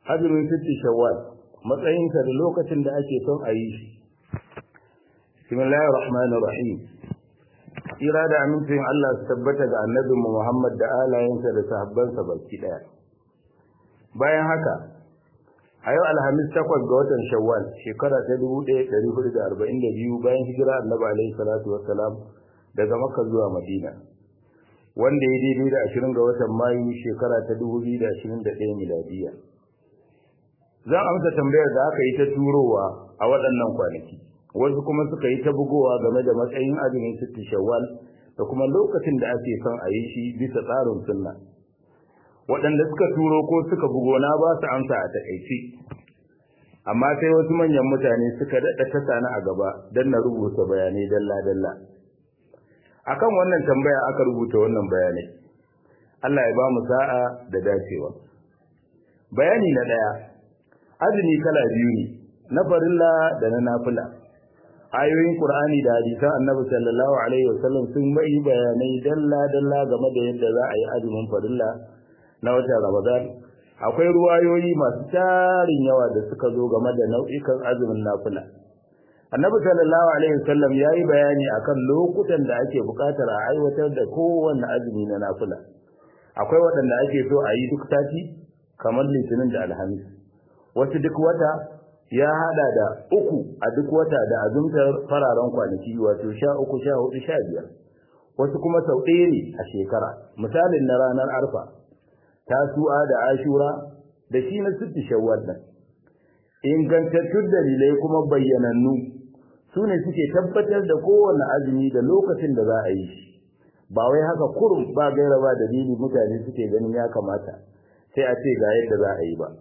azumin sitti shawwal matsayinsa da lokacin da ake son a yi shi bismillahir rahmanir rahim tsira da amincin Allah su tabbata ga annabinmu Muhammad da alayensa da sahabbansa baki daya bayan haka a yau alhamis takwas ga watan shawwal shekara ta 1442 bayan hijira annabi alaihi salatu wassalam daga makka zuwa madina wanda ya daidai da 20 ga watan mayu shekara ta 2021 miladiya zan amsa tambayar da aka yi ta turowa a waɗannan kwanaki wasu kuma suka yi ta bugowa game da matsayin azumin sitti shawwal da kuma lokacin da ake son a yi shi bisa tsarin sunna waɗanda suka turo ko suka bugo na ba su amsa a takaice amma sai wasu manyan mutane suka daɗa ta sani a gaba don na rubuta bayanai dalla-dalla akan wannan tambaya aka rubuta wannan bayanai Allah ya ba mu sa'a da dacewa bayani na ɗaya azumi kala biyu ne na farilla da na nafila ayoyin qur'ani da hadisan annabi sallallahu alaihi wasallam sun bai bayanai dalla dalla game da yadda za a yi azumin farilla na watan ramadan akwai ruwayoyi masu tarin yawa da suka zo game da nau'ikan azumin nafila annabi sallallahu alaihi wasallam yayi bayani akan lokutan da ake buƙatar a aiwatar da kowanne azumi na nafila akwai waɗanda ake so a yi duk sati kamar litinin da alhamis wasu duk wata ya hada da uku a duk wata da azumtar fararen kwanaki wato sha uku sha hudu sha biyar wasu kuma sau ɗaya ne a shekara misalin na ranar arfa tasu'a da ashura da shi na sitti shawwal nan ingantattun dalilai kuma bayyanannu su ne suke tabbatar da kowane azumi da lokacin da za a yi shi ba wai haka kurum ba gaira ba dalili mutane suke ganin ya kamata sai a ce ga yadda za a yi ba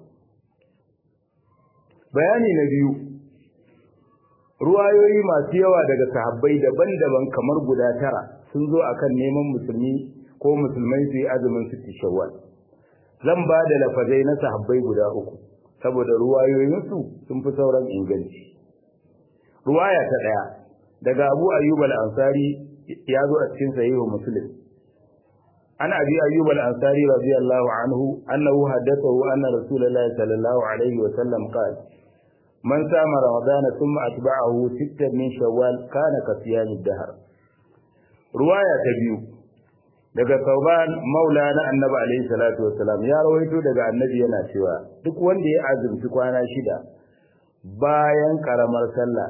bayani na biyu ruwayoyi masu yawa daga sahabbai daban-daban kamar guda tara sun zo akan neman musulmi ko musulmai su yi azumin sitti shawwal zan ba da lafazai na sahabbai guda uku saboda ruwayoyinsu sun fi sauran inganci ruwaya ta ɗaya daga abu ayyub al-ansari ya zo a cikin sahihu muslim an abi ayyub al-ansari radiyallahu anhu annahu haddathahu anna rasulullahi sallallahu alaihi wa sallam qala من سام رمضان ثم أتبعه ستا من شوال كان كصيام الدهر رواية تبيو daga Sauban Maula na Annabi alaihi salatu wassalam ya rawaito daga Annabi yana cewa duk wanda ya azumci kwana shida bayan karamar sallah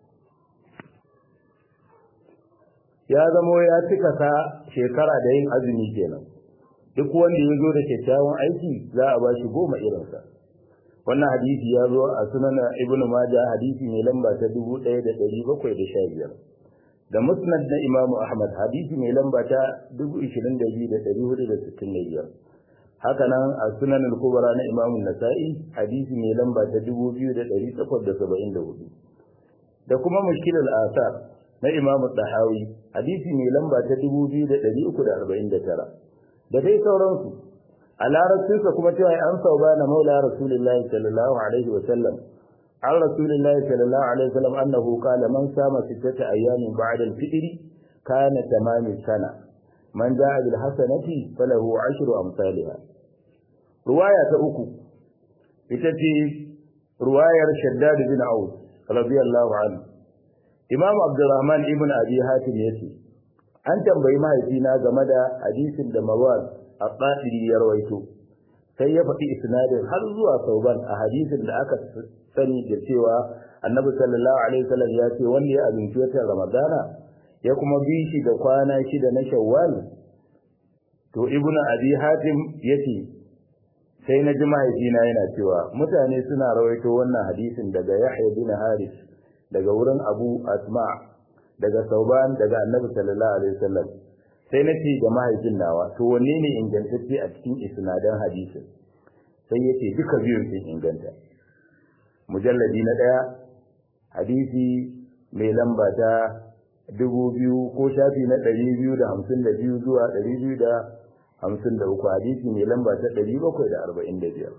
ya zamo ya cika sa shekara da yin azumi kenan duk wanda ya zo da kyakkyawan aiki za a bashi goma irinsa wannan hadisi ya zo a sunan ibnu maja hadisi mai lamba ta 1715 da musnad na imamu ahmad hadisi mai lamba ta 22465 haka nan a sunan al-kubra na imamu nasa'i hadisi mai lamba ta 2874 da kuma mushkil al-asar na imamu tahawi hadisi mai lamba ta 2349 da dai sauransu a larabcinsa kuma cewa an sauba na maula rasulullahi sallallahu alaihi wa sallam an rasulullahi sallallahu alaihi wa sallam annahu qala man sama sittata ayyamin ba'da al-fitr kana tamamin sana man jaa bil hasanati falahu ashru amsalha ruwaya ta uku ita ce ruwayar shaddad bin aus radiyallahu anhu imam abdurrahman ibn abi hatim yace an tambayi mahaifina game da hadisin da mawaz al-Qadiri ya rawaito sai ya faɗi isnadin har zuwa sauban a hadisin da aka sani da cewa Annabi sallallahu alaihi wasallam ya ce wanda ya azumci watan Ramadana ya kuma bi shi da kwana shida na Shawwal to Ibn Abi Hatim yace sai na ji mahaifina yana cewa mutane suna rawaito wannan hadisin daga Yahya bin Haris daga wurin Abu Asma daga Sauban daga Annabi sallallahu alaihi wasallam sai na ce ga mahaifin nawa to wanne ne ingantacce a cikin isnadan hadisin sai yace duka biyun sun inganta mujalladi na daya hadisi mai lamba ta dubu biyu ko shafi na ɗari biyu da hamsin da biyu zuwa ɗari biyu da hamsin da uku hadisi mai lamba ta ɗari bakwai da arba'in da biyar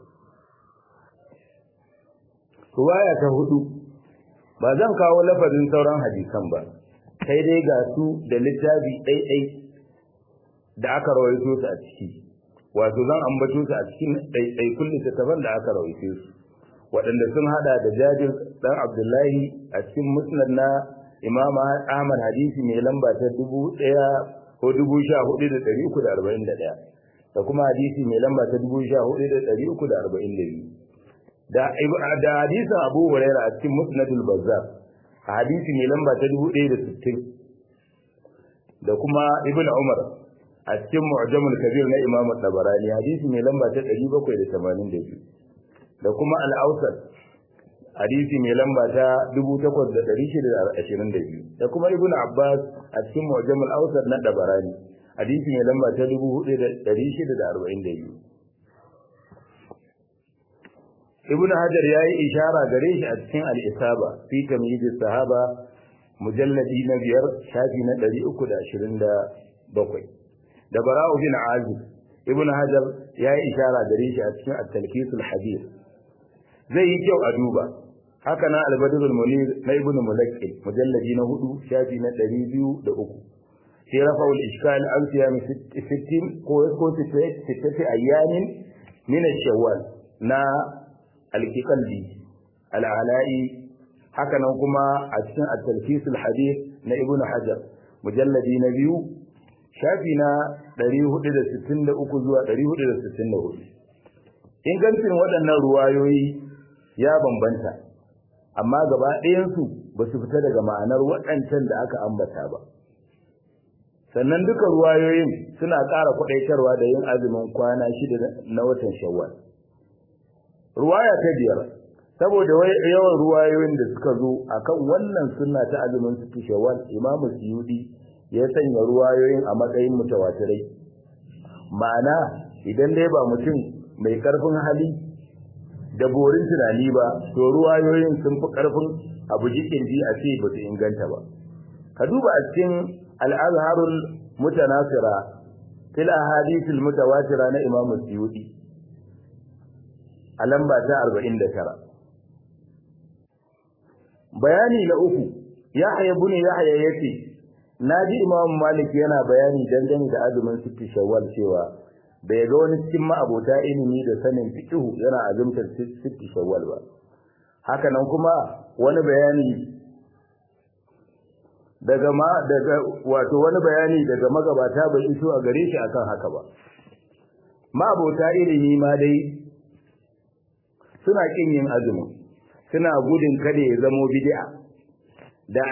ruwaya ta hudu ba zan kawo lafazin sauran hadisan ba sai dai ga su da littafi ɗaiɗai da aka rawaito su a ciki wato zan ambato su a cikin ɗaiɗaikun littattafan da aka rawaice su waɗanda sun hada da jabir ɗan abdullahi a cikin musnad na imam ahmad hadisi mai lamba ta dubu ɗaya ko dubu sha hudu da ɗari uku da arba'in da ɗaya da kuma hadisi mai lamba ta dubu sha hudu da ɗari uku da arba'in da biyu da hadisin abu huraira a cikin musnadul bazzar a hadisi mai lamba ta dubu ɗaya da sittin da kuma ibn umar a cikin mu'jamul kabir na imam tabarani hadisi mai lamba ta ɗari bakwai da tamanin da biyu da kuma al-awsat hadisi mai lamba ta dubu takwas da ɗari shida da ashirin da biyu da kuma ibn abbas a cikin mu'jamul awsat na tabarani hadisi mai lamba ta dubu hudu da ɗari shida da arba'in da biyu ibn hajar ya yi ishara gare shi a cikin al-isaba fi tamyiz sahaba mujalladi na biyar shafi na ɗari uku da ashirin da bakwai da bara'u bin azib ibn hajar ya yi ishara gare shi a cikin at-talqisul hadith zai yi kyau a duba haka na al-badrul munir na ibn mulaqqi mujalladi na hudu shafi na ɗari biyu da uku sai rafa'ul ishkal an siyami sittin ko ko sittati ayyamin min ash-shawwal na al-qalbi al-ala'i haka nan kuma a cikin at-talqisul hadith na ibn hajar mujalladi na biyu shafi na 463 zuwa 464 ingancin waɗannan ruwayoyi ya bambanta amma gaba ɗayansu ba su fita daga ma'anar waɗancan da aka ambata ba sannan duka ruwayoyin suna ƙara kwaɗaitarwa da yin azumin kwana shida na watan shawwal ruwaya ta biyar saboda yawan ruwayoyin da suka zo akan wannan sunna ta azumin su shawwal imamu suyudi ya sanya ruwayoyin a matsayin mutawatirai ma'ana idan dai ba mutum mai karfin hali da borin tunani ba to ruwayoyin sun fi karfin abu jikin ji a ce ba su inganta ba ka duba a cikin al'azharul mutanasira fil ahadithil mutawatira na imamu suyudi a lamba ta 49 bayani na uku yahya ibn yahya yace naji imam malik yana bayani dangane da azumin sitti shawwal cewa bai ga wani cikin ma'abota ilimi da sanin fiqh yana azumtar sitti shawwal ba haka nan kuma wani bayani daga ma daga wato wani bayani daga magabata bai iso a gare shi akan haka ba ma'abota ilimi ma dai suna kin yin azumi suna gudun kada ya zamo bid'a da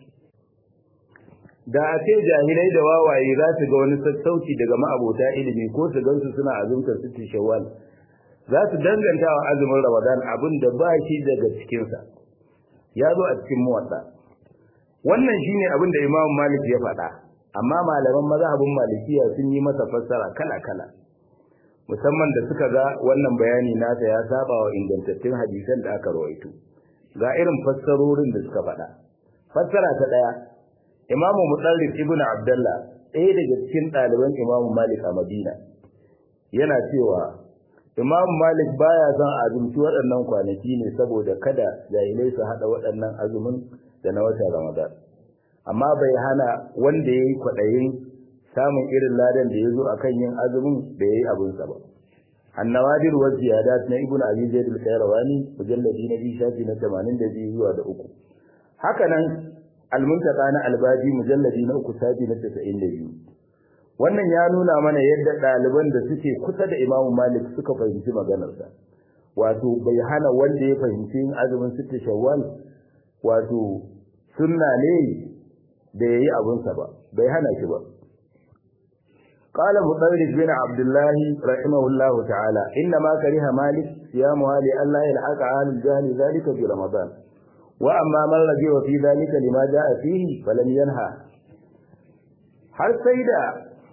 da a ce jahilai da wawaye za su ga wani sassauci daga ma'abota ilimi ko su gansu suna azumtar sittin shawwal za su danganta wa azumin ramadan abin da ba shi daga cikinsa ya zo a cikin muwatta wannan shine abin da imam malik ya faɗa amma malaman mazhabin malikiya sun yi masa fassara kala kala musamman da suka ga wannan bayani nasa ya saba wa ingantattun hadisan da aka rawaito ga irin fassarorin da suka faɗa fassara ta ɗaya imamu mutsarrif ibnu abdullah ɗaya daga cikin ɗaliban imamu malik a madina yana cewa imamu malik baya son azumci waɗannan kwanaki ne saboda kada jahilai su haɗa waɗannan azumin da na watan ramadan amma bai hana wanda ya yi kwaɗayin samun irin ladan da ya zo a kan yin azumin da ya yi abinsa ba annawadir wa ziyadat na ibnu abi zaid al-qayrawani mujalladi na biyu shafi na 82 zuwa da uku haka nan al-muntaqa na albaji mujalladi na uku shafi na 92 wannan ya nuna mana yadda ɗaliban da suke kusa da imamu malik suka fahimci maganarsa wato bai hana wanda ya fahimci yin azumin sitta shawwal wato sunna ne da yayi abinsa ba bai hana shi ba قال مطرد بن عبد الله رحمه الله تعالى إنما كره مالك صيامها لئلا يلحق عن الجهل ذلك في رمضان وأما من رجع في ذلك لما جاء فيه فلم ينهى har sai da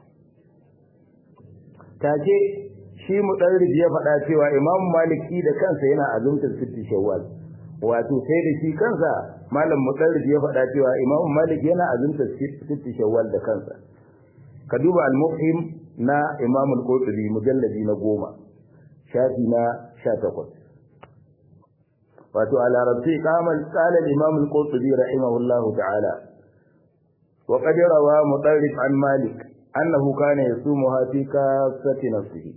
take shi mudarrij ya faɗa cewa Imam Maliki da kansa yana azumtar sitti Shawwal wato sai da shi kansa malam mudarrij ya faɗa cewa Imam Malik yana azumtar sitti Shawwal da kansa ka duba al-mufhim na Imam al-Qurtubi mujalladi na goma shafi na 18 wato a larabci kamar qala al-Imam al-Qurtubi rahimahullahu ta'ala wa qad rawa mutarrif an Malik annahu kana yasumuha fi kasati nafsihi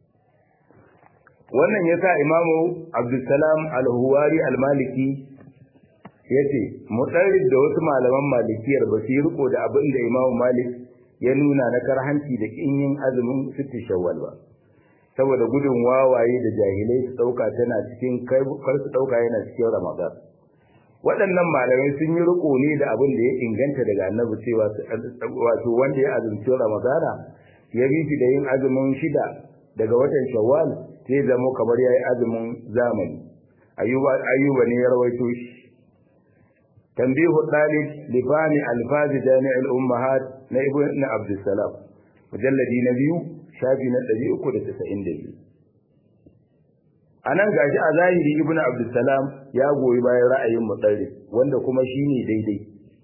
wannan yasa imamu abdussalam al-huwari al-maliki yace mutarrid da wasu malaman malikiyar ba su yi riko da abin da imamu malik ya nuna na karhanci da kin yin azumin sitti shawwal ba saboda gudun wawaye da jahilai su dauka tana cikin kar su dauka yana cikin ramadan waɗannan malamai sun yi riko ne da abin da ya inganta daga annabi cewa wato wanda ya azumci ramadana ya bi shi da yin azumin shida daga watan shawwal sai zama kamar yayi azumin zamani ayyuba ayyuba ne ya rawaito shi tanbihu dalil li fahmi alfaz jami' al ummahat na ibn abd salam mujalladi na biyu shafi na 392 anan gashi a zahiri ibn abd salam ya goyi bayan ra'ayin mutsari wanda kuma shine daidai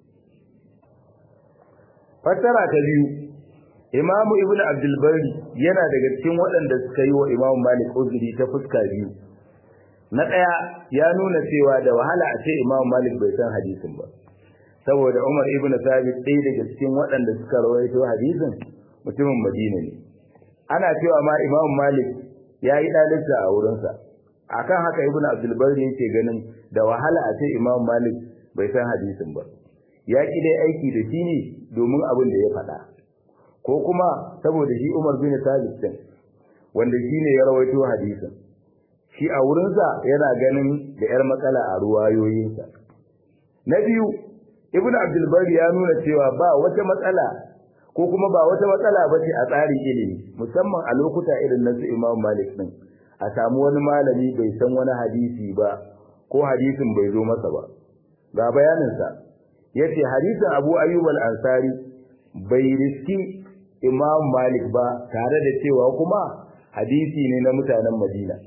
fassara ta biyu imamu ibn abdul bari yana daga cikin waɗanda suka yi wa imamu malik uzuri ta fuska biyu na ɗaya ya nuna cewa da wahala a ce imamu malik bai san hadisin ba saboda umar ibn sabit ɗaya daga cikin waɗanda suka rawaito hadisin mutumin madina ne ana cewa ma imamu malik ya yi ɗalibta a wurinsa akan haka ibn abdul bari yake ganin da wahala a ce imamu malik bai san hadisin ba ya ki dai aiki da shi ne domin abin da ya faɗa ko kuma saboda shi Umar bin Thabit din wanda shine ya rawaito hadisin shi a wurinsa yana ganin da yar matsala a ruwayoyinsa na biyu Ibn Abdul Bari ya nuna cewa ba wata matsala ko kuma ba wata matsala bace a tsarin ilimi musamman a lokuta irin na su Imam Malik din a samu wani malami bai san wani hadisi ba ko hadisin bai zo masa ba ga bayaninsa yace hadisin Abu Ayyub al-Ansari bai riski Imam Malik ba tare da cewa kuma hadisi ne na mutanen Madina.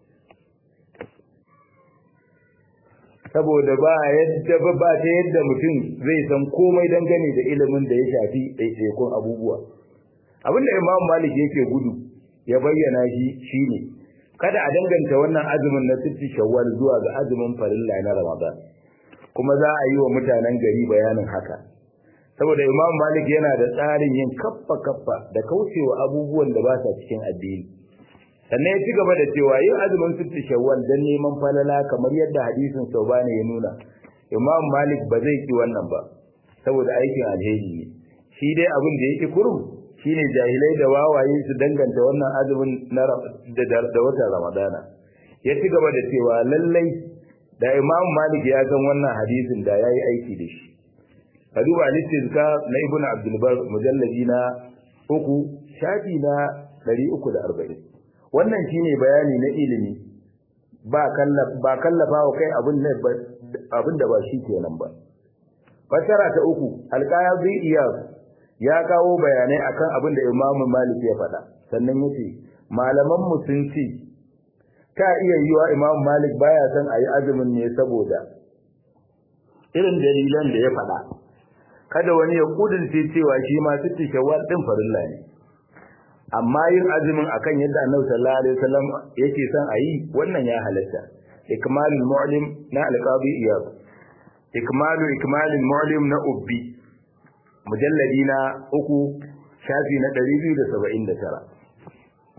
Saboda ba yadda ba ba ta yadda mutum zai san komai dangane da ilimin da ya shafi ɗaiɗaikun abubuwa. Abin da Imam Malik yake gudu ya bayyana shi shine kada a danganta wannan azumin na sitti shawwal zuwa ga azumin farilla na Ramadan. Kuma za a yi wa mutanen gari bayanin haka. saboda imam malik yana da tsarin yin kaffa kaffa da kaucewa abubuwan da ba sa cikin addini sannan ya ci gaba da cewa yin azumin sitti shawwal dan neman falala kamar yadda hadisin saubani ya nuna imam malik ba zai ki wannan ba saboda aikin alheri ne shi dai abin da yake kurum shine jahilai da wawaye su danganta wannan azumin na da watan ramadana ya ci gaba da cewa lallai da imam malik ya san wannan hadisin da yayi aiki da shi ka duba al-istizka na ibnu abdul bar mujalladi na uku shafi na 340 wannan shine bayani na ilimi ba kallaf ba kallafa wa kai abin da abin da ba shi kenan ba fasara ta uku alqazi iyas ya kawo bayanai akan abin da imamu malik ya faɗa sannan yace malaman mu sun ce ta iya yiwa imamu malik baya son ayi azumin ne saboda irin dalilan da ya faɗa kada wani ya kudurce cewa shi ma sitti shawwal din farilla ne amma yin azumin akan yadda Annabi sallallahu alaihi wasallam yake son a yi wannan ya halatta ikmalul mu'lim na alqabi iyad ikmalu ikmalul mu'lim na ubbi mujalladi na uku shafi na 279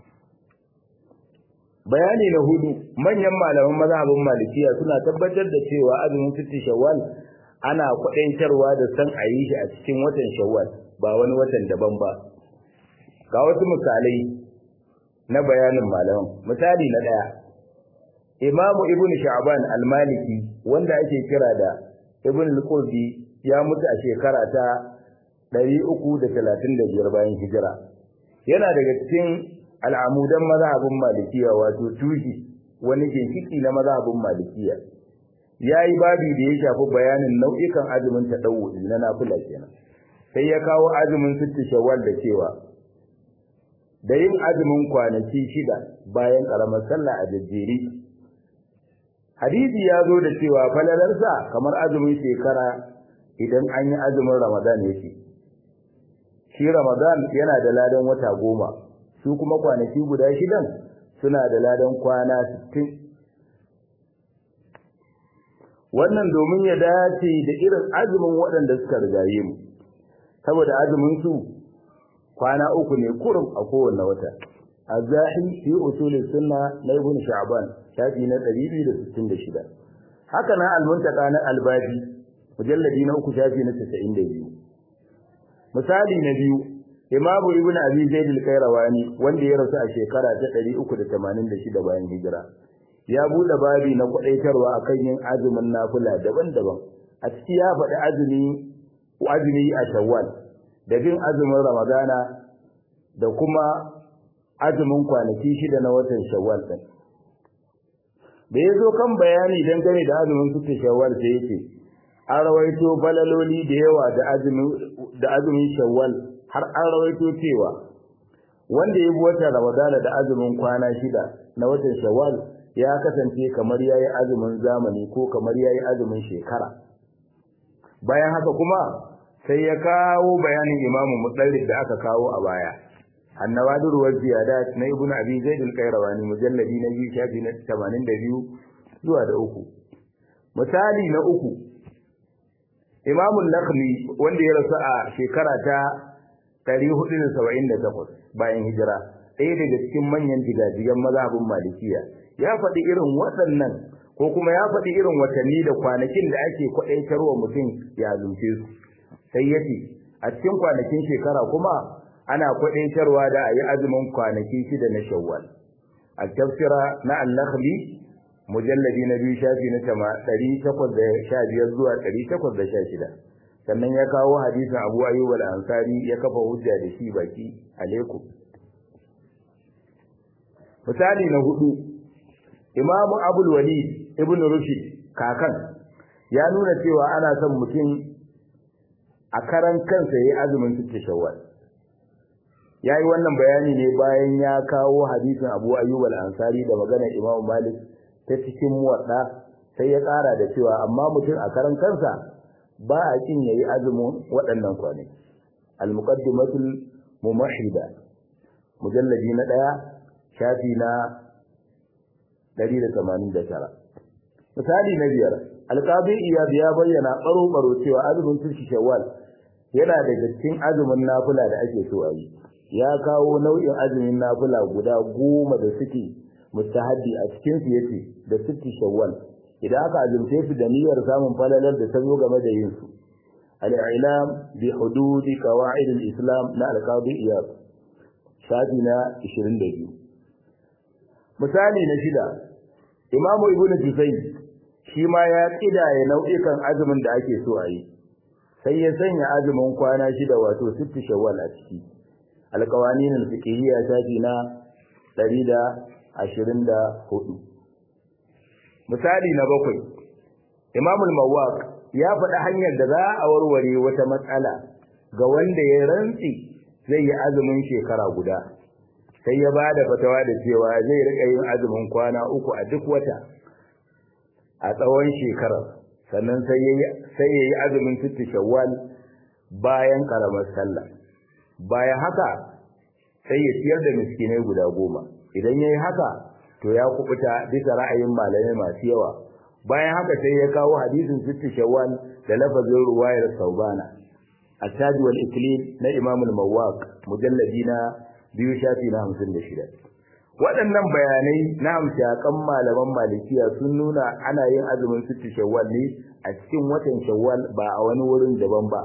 bayani na hudu manyan malaman mazhabin malikiya suna tabbatar da cewa azumin sitti shawwal ana kwadaitarwa da san a yi shi a cikin watan shawwal ba wani watan daban ba ga wasu misalai na bayanin malaman misali na daya imamu ibnu sha'ban al-maliki wanda ake kira da ibn al-qurdi ya mutu a shekara ta 335 bayan hijira yana daga cikin al'amudan mazhabin malikiya wato tushi wani ginshiki na mazhabin malikiya yayi babi da ya shafi bayanin nau'ikan azumin tadawudi na nafila kenan sai ya kawo azumin sitti shawwal da cewa da yin azumin kwanaki shida bayan karamar sallah a jajjeri hadisi ya zo da cewa falalarsa kamar azumin shekara idan an yi azumin ramadan yake shi ramadan yana da ladan wata goma su kuma kwanaki guda shidan suna da ladan kwana sittin wannan domin ya dace da irin azumin waɗanda suka rigaye mu saboda azumin su kwana uku ne kurum a kowanne wata azahi fi usul sunna na ibn sha'ban shafi na 266 haka na al-muntaka na al-baji mujalladi na uku shafi na 92 misali na biyu imamu ibn abi zaid al-qayrawani wanda ya rasu a shekara ta 386 bayan hijira ya bude babi na kwadaitarwa akan yin azumin nafila daban-daban a ciki ya faɗi azumi azumi a shawwal da bin azumin ramadana da kuma azumin kwanaki shida na watan shawwal din da yazo kan bayani dangane da azumin suke shawwal sai yake an rawaito balaloli da yawa da azumin da azumin shawwal har an rawaito cewa wanda ya bi watan ramadana da azumin kwana shida na watan shawwal ya kasance kamar yayi azumin zamani ko kamar yayi azumin shekara bayan haka kuma sai ya kawo bayanin imamu mutsarrif da aka kawo a baya annawadir wa ziyadat na ibnu abi zaid al-qayrawani mujalladi na biyu shafi na 82 zuwa da uku misali na uku imamu nakhli wanda ya rasu a shekara ta 478 bayan hijira ɗaya daga cikin manyan jigajigan mazhabin malikiya ya faɗi irin waɗannan ko kuma ya faɗi irin watanni da kwanakin da ake kwaɗaitarwa mutum ya zuce su sai ya ce a cikin kwanakin shekara kuma ana kwaɗaitarwa da a yi azumin kwanaki shida na shawwal a tafsira na al-nakhli mujalladi na biyu shafi na tama ɗari takwas da sha biyar zuwa ɗari takwas da sha shida sannan ya kawo hadisin abu ayyub al-ansari ya kafa hujja da shi baki alaikum misali na hudu imamu abul walid ibn rushd kakan ya nuna cewa ana son mutum a karan kansa yayi azumin sitte shawwal yayi wannan bayani ne bayan ya kawo hadisin Abu Ayyub al-Ansari da maganar Imam Malik ta cikin muwadda sai ya ƙara da cewa amma mutum a karan kansa ba a kin yayi azumin waɗannan kwanaki al-muqaddimatul mumahhida mujalladi na ɗaya shafi na 189 misali na biyar alqabi iyad ya bayyana baro baro cewa azumin sulhi shawwal yana daga cikin azumin nafila da ake so a yi ya kawo nau'in azumin nafila guda goma da suke mustahaddi a cikin su yace da sulhi shawwal idan aka azumce su da niyyar samun falalar da ta zo game da yin su al-i'lam bi hudud qawaid al-islam na alqabi iyad shafi na 22 misali na shida imamu ibnu juzayy shi ma ya kidaye nau'ikan azumin da ake so a yi sai ya sanya azumin kwana shida wato sittu shawwal a ciki alqawanin alfiqhiyya shafi na 124 misali na bakwai imamu al-mawaq ya faɗi hanyar da za a warware wata matsala ga wanda ya rantsi zai yi azumin shekara guda sai ya ba da fatawa da cewa zai rika yin azumin kwana uku a duk wata a tsawon shekarar sannan sai ya yi azumin sittu shawwal bayan karamar sallah bayan haka sai ya ciyar da miskinai guda goma idan ya yi haka to ya kubuta bisa ra'ayin malamai masu yawa bayan haka sai ya kawo hadisin sittu shawwal da lafazin ruwayar saubana التاج والإكليل na Imam al-Mawwaq mujalladi na biyu shafi na 56 waɗannan bayanai na hamshakan malaman malikiya sun nuna ana yin azumin sittu shawwal ne a cikin watan shawwal ba a wani wurin daban ba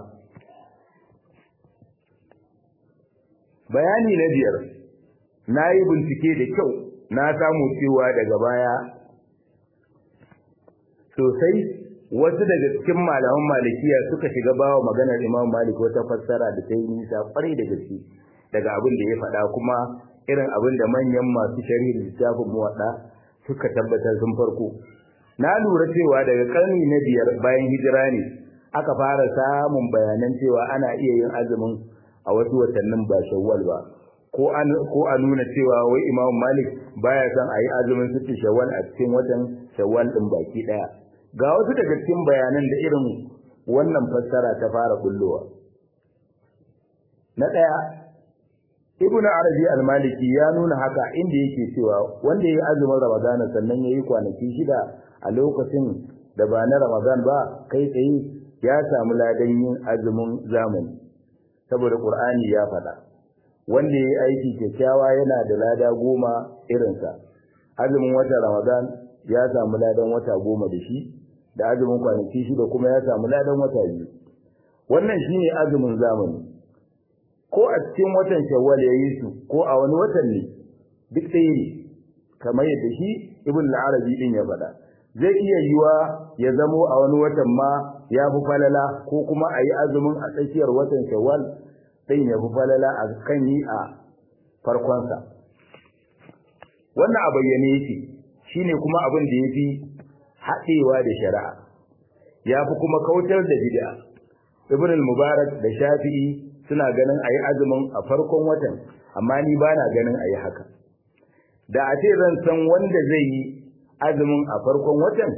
bayani na biyar na yi bincike da kyau na samu cewa daga baya sosai wasu daga cikin malaman malikiya suka shiga bawa maganar imam malik wata fassara da ta yi nisa kwarai da gaske daga abin da ya faɗa kuma irin abin da manyan masu sharhin littafin muwaɗa suka tabbatar sun farko na lura cewa daga ƙarni na biyar bayan hijira ne aka fara samun bayanan cewa ana iya yin azumin a wasu watannin ba shawwal ba ko an ko a nuna cewa wai imam malik baya son a yi azumin sitti shawwal a cikin watan shawwal din baki daya ga wasu daga cikin bayanan da irin wannan fassara ta fara bullowa na daya ibnu arabi al-maliki ya nuna haka inda yake cewa wanda yayi azumin ramadana sannan yayi kwanaki shida a lokacin da ba na ramadan ba kai tsaye ya samu ladan yin azumin zamani saboda qur'ani ya faɗa wanda ya yi aiki kyakkyawa yana da lada goma irinsa azumin watan ramadan ya samu ladan wata goma da shi da azumin kwanaki shida kuma ya samu ladan wata biyu wannan shine azumin zamani ko a cikin watan shawwal ya yi su ko a wani watan ne duk ɗaya ne kamar yadda shi ibn al-arabi din ya faɗa zai iya yiwa ya zamo a wani watan ma ya fi falala ko kuma a yi azumin a tsakiyar watan shawwal ɗin ya fi falala a kan yi a farkonsa wannan a bayyane yake shine kuma abin da ya fi haɗewa da shari'a ya fi kuma kautar da bid'a ibn al-mubarak da shafi'i suna ganin a yi azumin a farkon watan amma ni ba na ganin a yi haka da a ce zan san wanda zai yi azumin a farkon watan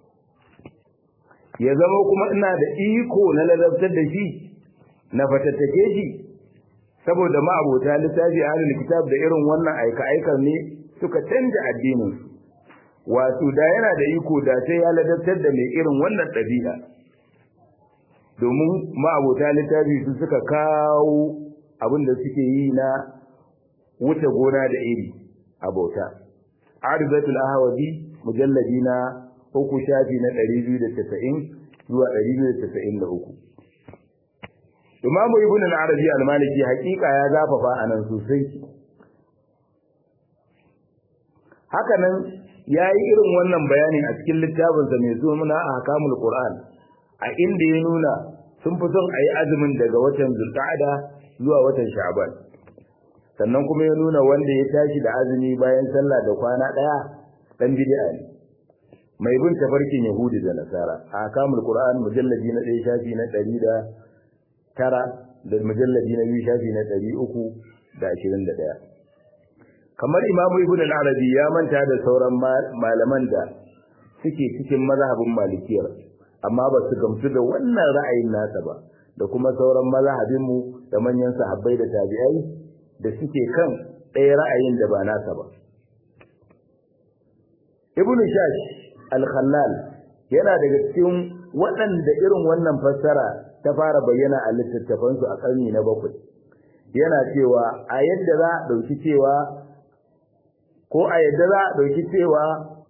ya zama kuma ina da iko na ladabtar da shi na fatattake shi saboda ma'abota littafi ahlul kitab da irin wannan aika aikar ne suka canja addinin wato da yana da iko da sai ya ladabtar da mai irin wannan ɗabi'a domin ma'abota littafi su suka kawo abin da suke yi na wuce gona da iri a bauta arizatul ahwazi mujalladi na uku shafi na 290 zuwa 293 Imamu Ibn al-Arabi al-Maliki hakika ya zafafa anan sosai haka nan yayi irin wannan bayanin a cikin littafinsa mai suna Ahkamul Qur'an a inda ya nuna sun fi son ayi azumin daga watan Zulqa'ada zuwa watan Sha'ban sannan kuma ya nuna wanda ya tashi da azumi bayan sallah da kwana daya dan bid'a ne mai bin tafarkin Yahudi da Nasara Ahkamul Qur'an mujalladi na 1 shafi na 100 tara da mujalladi na biyu shafi na ɗari uku da ashirin da ɗaya kamar imamu ibn al-arabi ya manta da sauran malaman da suke cikin mazhabin malikiyar amma ba su gamsu da wannan ra'ayin nasa ba da kuma sauran mazhabin mu da manyan sahabbai da tabi'ai da suke kan ɗaya ra'ayin da ba nasa ba ibn shash al-khallal yana daga cikin waɗanda irin wannan fassara ta fara bayyana a littattafansu a ƙarni na bakwai yana cewa a yadda za a ɗauki cewa ko a yadda za a ɗauki cewa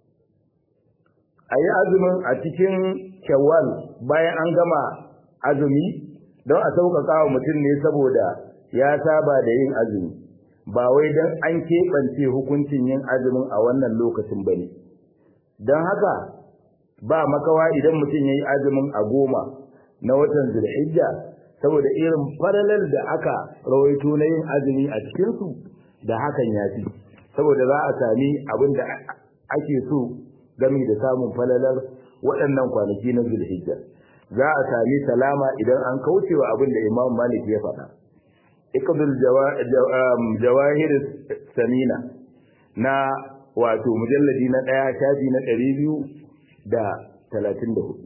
a yi azumin a cikin shawwal bayan an gama azumi don a sauƙaƙa wa mutum ne saboda ya saba da yin azumi ba wai don an keɓance hukuncin yin azumin a wannan lokacin ba ne don haka ba makawa idan mutum ya yi azumin a goma na watan zulhijja saboda irin falalar da aka rawaito na yin azumi a cikinsu da hakan ya fi saboda za a sami abin da ake so gami da samun falalar waɗannan kwanaki na zulhijja za a sami salama idan an kaucewa abin da imam malik ya faɗa ikadul jawahir samina na wato mujalladi na ɗaya shafi na ɗari biyu da talatin da hudu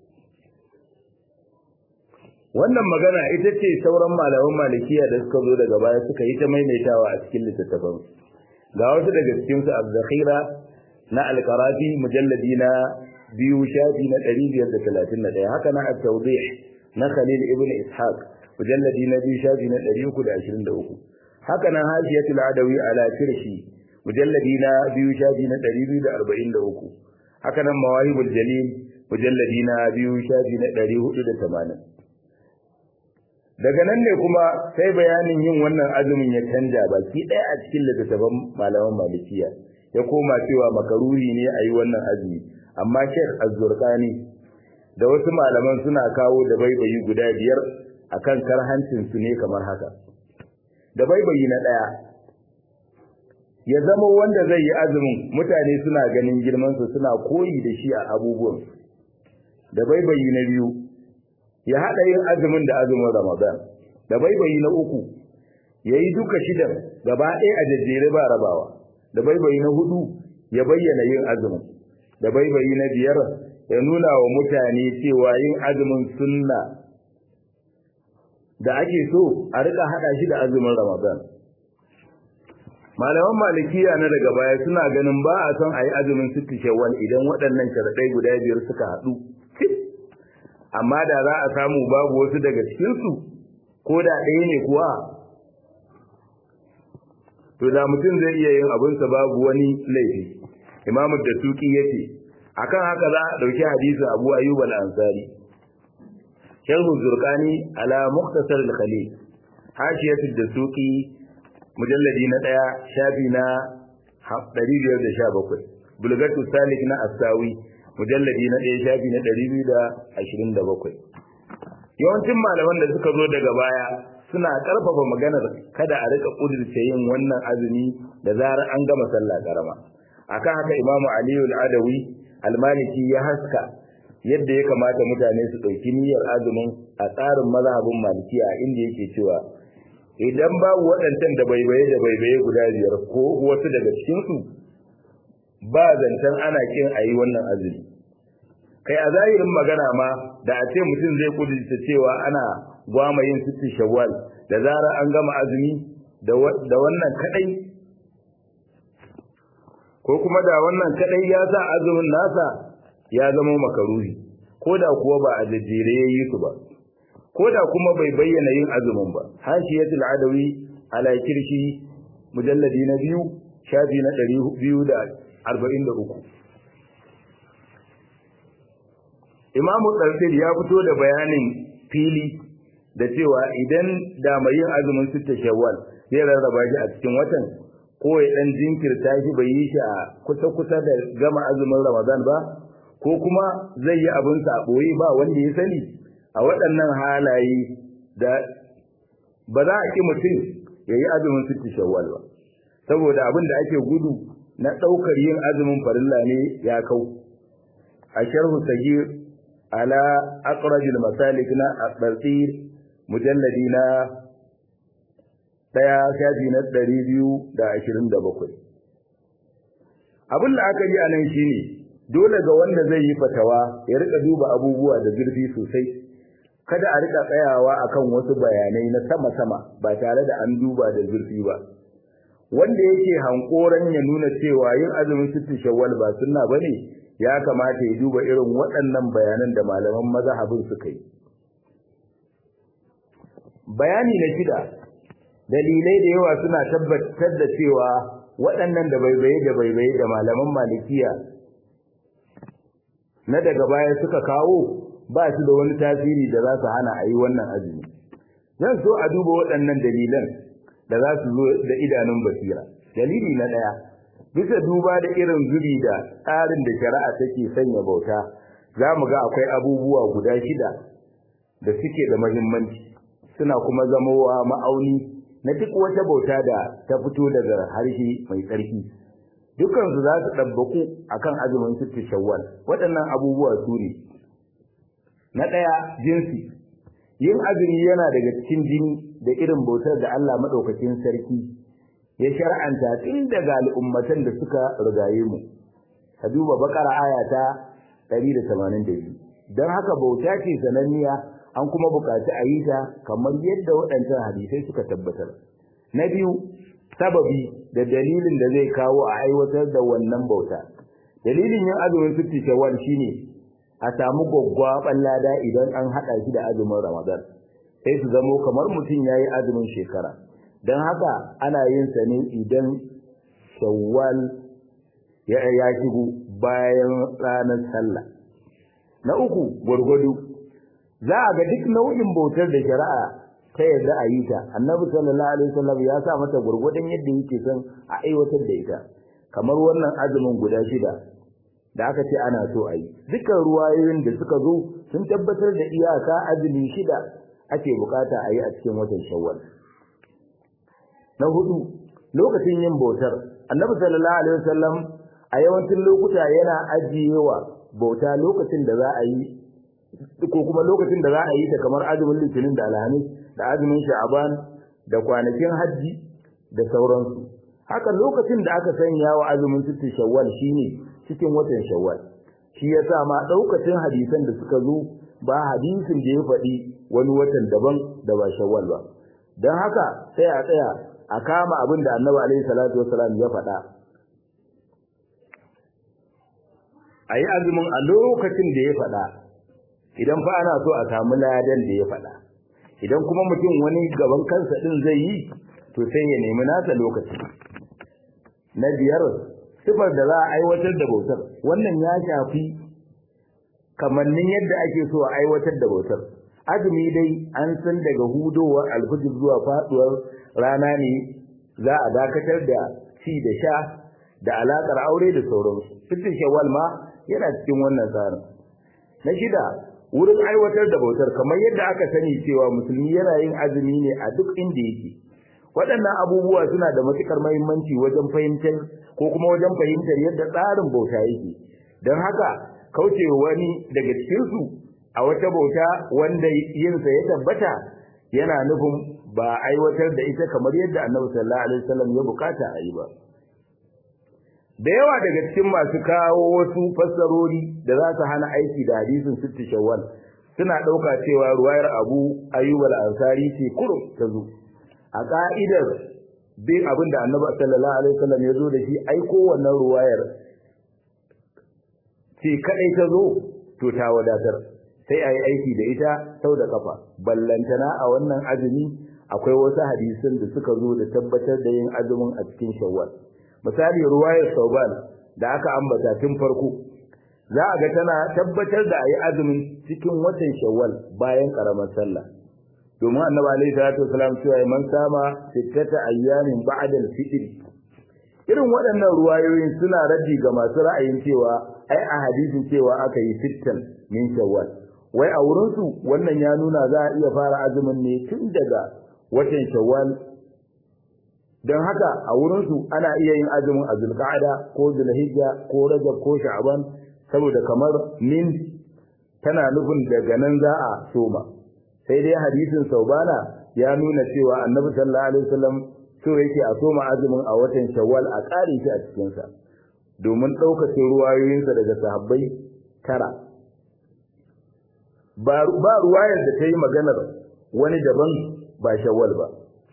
wannan magana ita ce sauran malaman malikiya da suka zo daga baya suka yi ta maimaitawa a cikin littattafan ga wasu daga cikin su az-zakhira na al-qarafi mujalladi na biyu shafi na 531 haka na at-tawdih na khalil ibn ishaq mujalladi na biyu shafi na 323 haka na hashiyatul adawi ala kirshi mujalladi na biyu shafi na 243 haka nan mawahibul jalil mujalladi na biyu shafi na 480 daga nan ne kuma sai bayanin yin wannan azumin ya canja baki ɗaya a cikin littattafan malaman malikiya ya koma cewa makaruri ne a yi wannan azumi amma shek azzurkani da wasu malaman suna kawo da baibayi guda biyar akan karhancin su ne kamar haka da baibayi na ɗaya ya zama wanda zai yi azumin mutane suna ganin girmansa suna koyi da shi a abubuwan da baibayi na biyu ya haɗa yin azumin da azumin Ramadan da baibayi na uku ya yi duka shidan gaba ɗaya a jajjere ba rabawa da baibayi na hudu ya bayyana yin azumin da baibayi na biyar ya nuna wa mutane cewa yin azumin sunna da ake so a rika haɗa shi da azumin Ramadan malaman malikiya na daga baya suna ganin ba a son a yi azumin sittu shawwal idan waɗannan sharaɗai guda biyar suka haɗu amma da za a samu babu wasu daga cikinsu ko da ɗaya ne kuwa to da mutum zai iya yin abinsa babu wani laifi imamu da suki yace akan haka za a dauki hadisin abu ayyub al-ansari sharhu zurqani ala mukhtasar al-khalil hashiyatu da suki mujalladi na daya shafi na 517 bulgatu salik na asawi mujalladi na daya shafi na 227 yawancin malaman da suka zo daga baya suna karfafa maganar kada a rika kudurce yin wannan azumi da zarar an gama sallah karama akan haka imamu aliyu al-adawi al-maliki ya haska yadda ya kamata mutane su ɗauki niyyar azumin a tsarin mazhabin malikiya inda yake cewa idan babu waɗancan da baibaye da baibaye guda biyar ko wasu daga cikinsu ba zancen ana kin a yi wannan azumi kai a zahirin magana ma da a ce mutum zai kudurta cewa ana gwama yin sittin shawwal da zarar an gama azumi da wannan kadai ko kuma da wannan kadai ya sa azumin nasa ya zama makaruhi ko da kuwa ba a jajjere ya yi su ba ko da kuma bai bayyana yin azumin ba hashiyatul adawi ala kirshi mujalladi na biyu shafi na ɗari biyu da arba'in da uku imamu tsarfil ya fito da bayanin fili da cewa idan da mai yin azumin sitta shawwal zai rarraba shi a cikin watan ko ya dan jinkirta shi bai yi shi a kusa-kusa da gama azumin ramadan ba ko kuma zai yi abinsa a ɓoye ba wanda ya sani a waɗannan halaye da ba za a ƙi mutum ya yi azumin sitti shawwal ba saboda abin da ake gudu na ɗaukar yin azumin farilla ne ya kau a sharhu sagir ala aqrajil masalik na at-tartir mujalladi na daya shafi na ɗari biyu da ashirin da bakwai abin da aka yi a nan shine dole ga wanda zai yi fatawa ya rika duba abubuwa da zurfi sosai kada a rika tsayawa akan wasu bayanai na sama-sama ba tare da an duba da zurfi ba wanda yake hankoran ya nuna cewa yin azumin sittin shawwal ba sunna bane ya kamata ya duba irin waɗannan bayanan da malaman mazhabin suka yi bayani na shida dalilai da yawa suna tabbatar da cewa waɗannan da baibaye da baibaye da malaman malikiya na daga baya suka kawo ba su da wani tasiri da za su hana a yi wannan azumi zan so a duba waɗannan dalilan da za su zo da idanun basira dalili na ɗaya bisa duba da irin zubi da tsarin da shari'a take sanya bauta za mu ga akwai abubuwa guda shida da suke da muhimmanci suna kuma zamowa ma'auni na duk wata bauta da ta fito daga harshe mai tsarki dukansu za su ɗabbaku a kan azumin sittu shawwal waɗannan abubuwa su ne na ɗaya jinsi yin azumi yana daga cikin jini da irin bautar da Allah maɗaukakin sarki ya shar'anta tun daga al'ummatan da suka rigaye mu ka duba bakara aya ta 182 don haka bauta ce sananniya an kuma buƙaci a yi ta kamar yadda waɗancan hadisai suka tabbatar na biyu sababi da dalilin da zai kawo a aiwatar da wannan bauta dalilin yin azumin sitti shawwal shine a samu gwaggwaban lada idan an haɗa shi da azumin ramadan sai su zamo kamar mutum ya yi azumin shekara don haka ana yin sa ne idan shawwal ya ya shigo bayan ranar sallah na uku gwargwado za a ga duk nau'in bautar da shari'a ta yadda a yi ta annabi sallallahu alaihi wasallam ya sa mata gwargwadon yadda yake son a aiwatar da ita kamar wannan azumin guda shida da aka ce ana so a yi dukkan ruwayoyin da suka zo sun tabbatar da iyaka azumi shida ake bukata a yi a cikin watan shawwal na hudu lokacin yin bautar annabi sallallahu alaihi wasallam a yawancin lokuta yana ajiyewa bauta lokacin da za a yi ko kuma lokacin da za a yi ta kamar azumin litinin da alhamis da azumin sha'aban da kwanakin hajji da sauransu haka lokacin da aka sanya wa azumin sittin shawwal shine cikin watan shawwal shi yasa ma daukacin hadisan da suka zo ba hadisin da ya faɗi wani watan daban da ba shawwal ba don haka sai a tsaya a kama abin da annabi alaihi salatu wasalam ya faɗa a yi azumin a lokacin da ya faɗa idan fa ana so a samu ladan da ya faɗa idan kuma mutum wani gaban kansa ɗin zai yi to sai ya nemi nasa lokaci na biyar sifar da za a aiwatar da bautar wannan ya shafi kamannin yadda ake so a aiwatar da bautar azumi dai an san daga hudowar alfijir zuwa faduwar rana ne za a dakatar da ci da sha da alakar aure da sauransu sittin shawwal ma yana cikin wannan tsarin na shida wurin aiwatar da bautar kamar yadda aka sani cewa musulmi yana yin azumi ne a duk inda yake waɗannan abubuwa suna da matukar muhimmanci wajen fahimtar ko kuma wajen fahimtar yadda tsarin bauta yake don haka kauce wani daga cikinsu a wata bauta wanda yinsa ya tabbata yana nufin ba aiwatar da ita kamar yadda annabi sallallahu alaihi wasallam ya bukata a yi ba da yawa daga cikin masu kawo wasu fassarori da za su hana aiki da hadisin sitti shawwal suna ɗauka cewa ruwayar abu ayyub al-ansari ce kurum ta zo a ka'idar bin abin da annabi sallallahu alaihi wasallam ya zo da shi aiko wannan ruwayar ce kadai ta zo to ta wadatar sai a yi aiki da ita sau da kafa ballantana a wannan azumi akwai wasu hadisan da suka zo da tabbatar da yin azumin a cikin shawwal misali ruwayar sauban da aka ambata tun farko za a ga tana tabbatar da a yi azumin cikin watan shawwal bayan karamar sallah domin annabi alaihi salatu wasalam cewa man sama sittata ayyamin ba'da al-fitr irin waɗannan ruwayoyin suna raddi ga masu ra'ayin cewa ai a hadisin cewa aka yi sittan min shawwal wai a wurin su wannan ya nuna za a iya fara azumin ne tun daga watan shawwal don haka a wurin su ana iya yin azumin a zulqa'ada ko zulhijja ko rajab ko sha'ban saboda kamar min tana nufin daga nan za a soma sai dai hadisin saubana ya nuna cewa annabi sallallahu alaihi wasallam so yake a soma azumin a watan shawwal a ƙare shi a cikin sa domin ɗaukacin ruwayoyinsa daga sahabbai tara ba ba ruwayar da ta yi maganar wani daban ba shawwal ba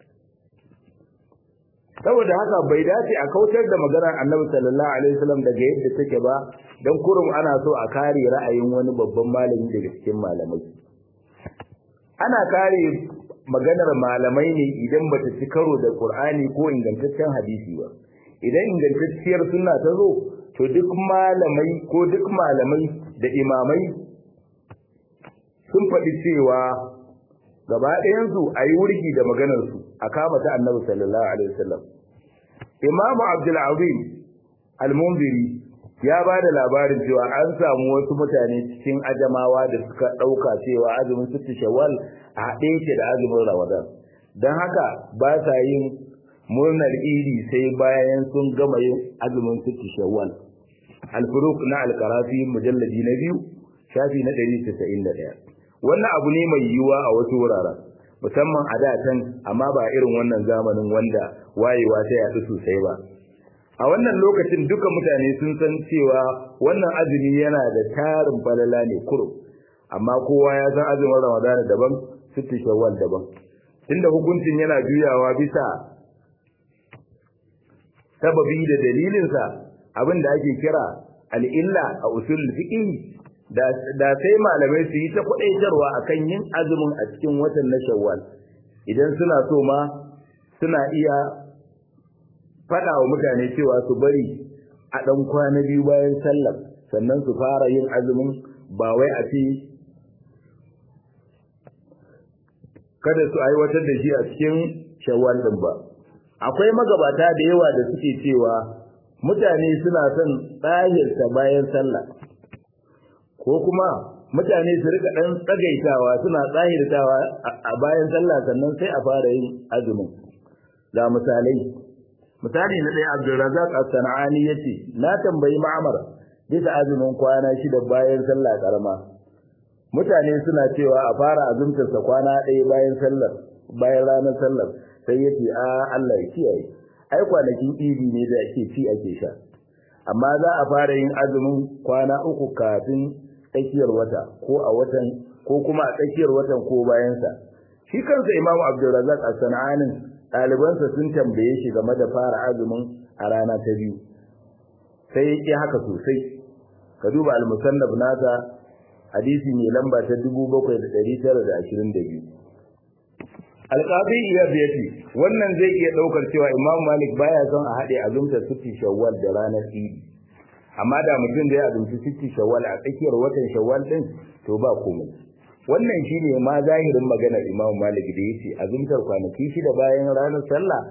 saboda haka bai dace a kautar da maganar annabi sallallahu alaihi wasallam daga yadda take ba dan kurum ana so a kare ra'ayin wani babban malami daga cikin malamai ana kare maganar malamai ne idan bata ci karo da Qur'ani ko ingantaccen hadisi ba idan ingantacciyar sunna ta zo to duk malamai ko duk malamai da imamai sun faɗi cewa gaba ɗayansu a yi wurgi da maganarsu a kama ta annabi sallallahu alaihi wasallam imamu abdul azim al-munziri ya ba da labarin cewa an samu wasu mutane cikin ajamawa da suka ɗauka cewa azumin sittu shawwal a haɗe yake da azumin ramadan don haka ba sa yin murnar idi sai bayan sun gama yin azumin sittu shawwal al-furuq na al-qarafi mujalladi na biyu shafi na 191 wannan abu ne mai yiwuwa a wasu wuraren musamman a da can amma ba irin wannan zamanin wanda wayewa ta yaɗu sosai ba a wannan lokacin duka mutane sun san cewa wannan azumi yana da tarin falala ne kurum amma kowa ya san azumin ramadana daban sittu shawwal daban inda hukuncin yana juyawa bisa sababi da dalilinsa abin da ake kira al'illa a usul fiqh da sai malamai su yi ta kwadaitarwa akan yin azumin a cikin watan na shawwal idan suna so ma suna iya faɗa wa mutane cewa su bari a ɗan kwana biyu bayan sallar sannan su fara yin azumin ba wai a ce kada su aiwatar da shi a cikin shawwal ɗin ba akwai magabata da yawa da suke cewa mutane suna son tsahirta bayan sallah ko kuma mutane su rika dan tsagaitawa suna tsahirtawa a bayan sallah sannan sai a fara yin azumin ga misalai misali na ɗaya Abdulrazak As-Sana'ani yace na tambayi Ma'mar bisa azumin kwana shida bayan sallah karama mutane suna cewa a fara azumtar sa kwana ɗaya bayan sallar bayan ranar sallar sai yace a Allah ya kiyaye ai kwanakin idi ne da ake ci ake sha amma za a fara yin azumin kwana uku kafin tsakiyar wata ko a watan ko kuma a tsakiyar watan ko bayansa shi kansa imamu abdulrazak a sana'anin ɗalibansa sun tambaye shi game da fara azumin a rana ta biyu sai ya ƙi haka sosai ka duba al-musannaf nasa hadisi mai lamba ta 7922 alqabi iyad yace wannan zai iya daukar cewa imam malik baya son a hade azumta sitti shawwal da ranar idi amma da mutum da ya azumci sitti shawwal a tsakiyar watan shawwal din to ba komai wannan shine ma zahirin maganar imam malik da yace azumtar kwanaki shida bayan ranar sallah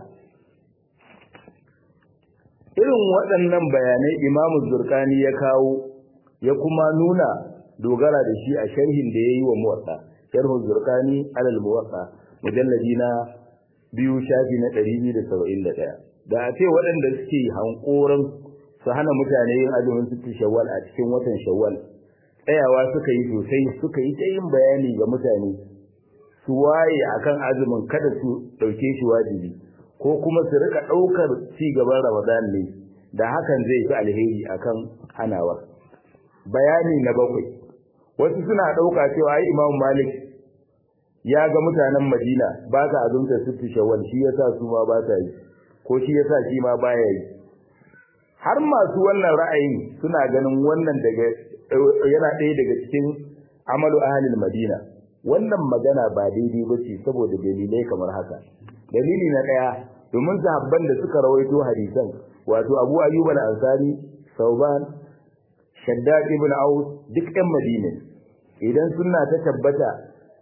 irin waɗannan bayanai imamu zurkani ya kawo ya kuma nuna dogara da shi a sharhin da ya yi wa muwatsa sharhun zurkani alal muwatsa mujalladi na biyu shafi na ɗari biyu da saba'in da ɗaya da a ce waɗanda suke hankoran su hana mutane yin azumin sittin shawwal a cikin watan shawwal tsayawa suka yi sosai suka yi ta yin bayani ga mutane su waye akan azumin kada su ɗauke shi wajibi ko kuma su rika ɗaukar ci gaban Ramadan ne da hakan zai fi alheri akan hanawa. Bayani na bakwai. Wasu suna ɗauka cewa ai Imam Malik ya ga mutanen Madina ba sa azumta sittu shawwal shi yasa su ma ba sa yi ko shi yasa shi ma baya yi. Har masu wannan ra'ayin suna ganin wannan daga yana ɗaya daga cikin amalu ahlil Madina. Wannan magana ba daidai ba ce saboda dalilai kamar haka. dalili na daya domin sahabban da suka rawaito hadisan wato Abu Ayyub al-Ansari Sauban Shaddad ibn Aus duk ɗan Madina idan sunna ta tabbata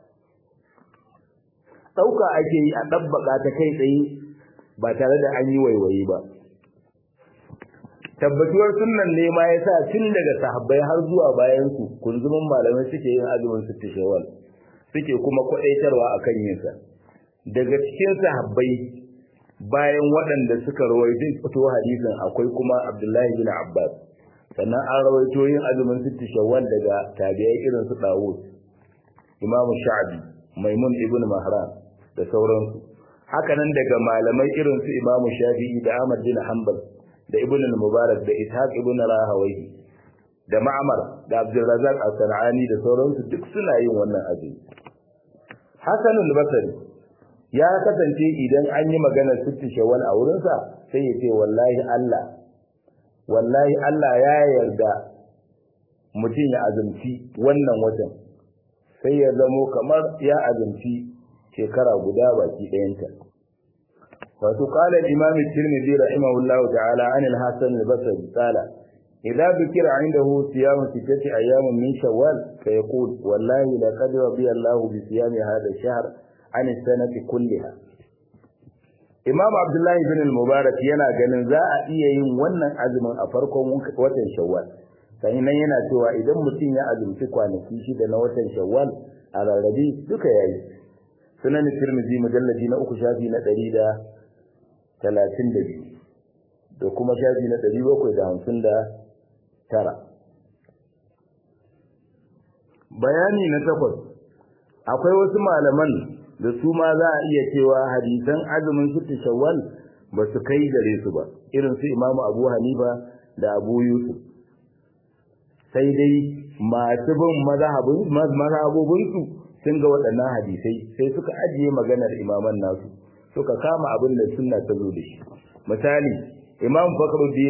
dauka ake yi a dabbaka ta kai tsaye ba tare da an yi waiwaye ba tabbatuwar sunnan ne ma yasa tun daga sahabbai har zuwa bayan su kunzumin malamai suke yin azumin sittin shawwal suke kuma kwadaitarwa akan yin sa daga cikin sahabbai bayan waɗanda suka rawaito fito hadisin akwai kuma Abdullahi bin Abbas sannan an rawaito yin azumin sitti shawwal daga tabi'ai irin su Dawud Imam Sha'bi Maimun ibn Mahran da sauransu haka nan daga malamai irin su Imam Shafi'i da Ahmad bin Hanbal da Ibn al-Mubarak da Ishaq ibn Rahawayhi da Ma'mar da Abdul Razzaq as-Sanani da sauransu duk suna yin wannan azumi Hasan al-Basri ya kasance idan an yi maganar sitti shawwal a wurinsa sai ya ce wallahi Allah wallahi Allah ya yarda mutum ya azumci wannan watan sai ya zamo kamar ya azumci shekara guda baki ɗayanta wato qala al-imam at-tirmidhi rahimahullahu ta'ala an al-hasan al-basri qala idza dhukira 'indahu siyam sittati ayyamin min shawwal fa yaqul wallahi laqad radiya Allahu bi siyami hadha ash-shahr an sanati kulliha Imam Abdullahi bin al-Mubarak yana ganin za a iya yin wannan azumin a farkon watan Shawwal sai nan yana cewa idan mutum ya azumci kwanaki shida na watan Shawwal a rarrabe duka yayi Sunan Tirmidhi mujalladi na uku shafi na 132 da kuma shafi na 759 Bayani na takwas akwai wasu malaman da su ma za a iya cewa hadisan azumin sittu shawwal ba su kai gare su ba irin su imamu abu hanifa da abu yusuf sai dai masu bin mazhabobinsu sun ga waɗannan hadisai sai suka ajiye maganar imaman nasu suka kama abin da sunna ta zo da shi misali imam fakhruddin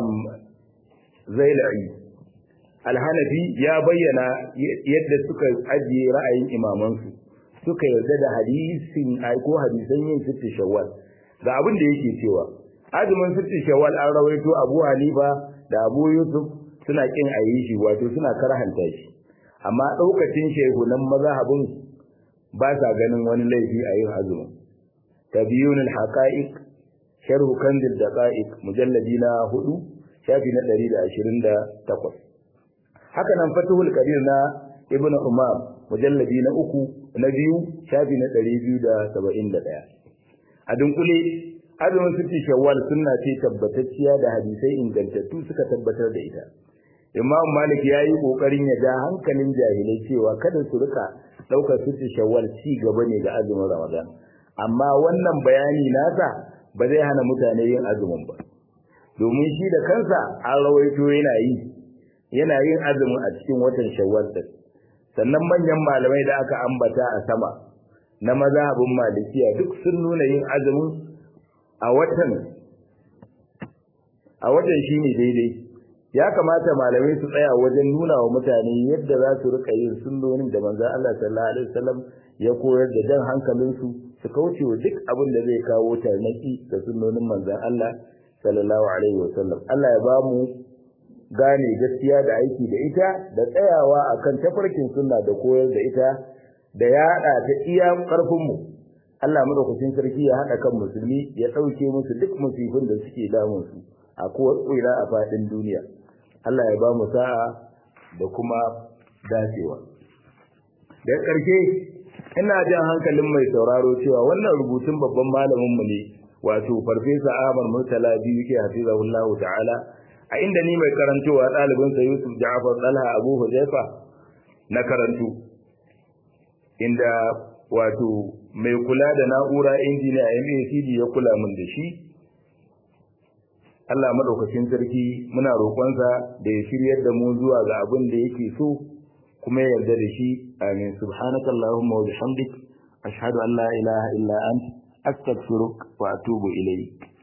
zailai alhanafi ya bayyana yadda suka ajiye ra'ayin imamansu suka yarda da hadisin ko hadisan yin sitti shawwal ga abin da yake cewa azumin sitti shawwal an rawaito Abu Hanifa da Abu Yusuf suna kin ayi shi wato suna karhanta shi amma daukacin shehunan mazhabin ba sa ganin wani laifi a yin azumin tabiyun al-haqa'iq sharh kanzil daqa'iq mujalladi na 4 shafi na 128 haka nan fatuhul qadir na ibnu umar mujalladi na uku na biyu shafi na ɗari biyu da saba'in da ɗaya a dunkule azumin sitti shawwal sunna ce tabbatacciya da hadisai ingantattu suka tabbatar da ita imam malik ya yi ƙoƙarin ya ja hankalin jahilai cewa kada su rika ɗaukar sitti shawwal ci gaba ne ga azumin ramadan amma wannan bayani nasa ba zai hana mutane yin azumin ba domin shi da kansa an rawaito yana yi yana yin azumin a cikin watan shawwal din sannan manyan malamai da aka ambata a sama na mazhabin malikiya duk sun nuna yin azumin a watan a watan shine daidai ya kamata malamai su tsaya wajen nuna wa mutane yadda za su rika yin sunnonin da manzon Allah sallallahu alaihi wasallam ya koyar da jan hankalin su su kauce wa duk abin da zai kawo tarnaki da sunnonin manzon Allah sallallahu alaihi wasallam Allah ya ba mu gane gaskiya da aiki da ita da tsayawa akan tafarkin sunna da koyar da ita da yaɗa ta iya ƙarfin mu Allah madaukakin sarki ya haɗa kan musulmi ya ɗauke musu duk musibin da suke damun su a kowace a faɗin duniya Allah ya ba mu sa'a da kuma dacewa da ƙarshe ina jan hankalin mai sauraro cewa wannan rubutun babban malamin mu ne wato farfesa Ahmad Murtala biyu ke hafizahullahu ta'ala a inda ni mai karantowa ɗalibin sa Yusuf Ja'far Talha Abu Huzaifa na karantu inda wato mai kula da na'ura injiniya MACD ya kula min da shi Allah madaukakin sarki muna roƙonsa da ya shiryar da mu zuwa ga abin da yake so kuma ya yarda da shi amin subhanakallahumma wa bihamdik ashhadu an la ilaha illa anta astaghfiruka wa atubu ilayk